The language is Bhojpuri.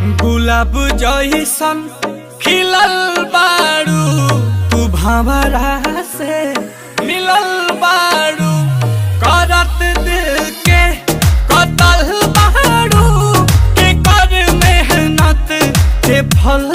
गुलाब जैसन खिलल बारू तू भंवरा से मिलल बारू करत दिल के कतल बारू के कर मेहनत के फल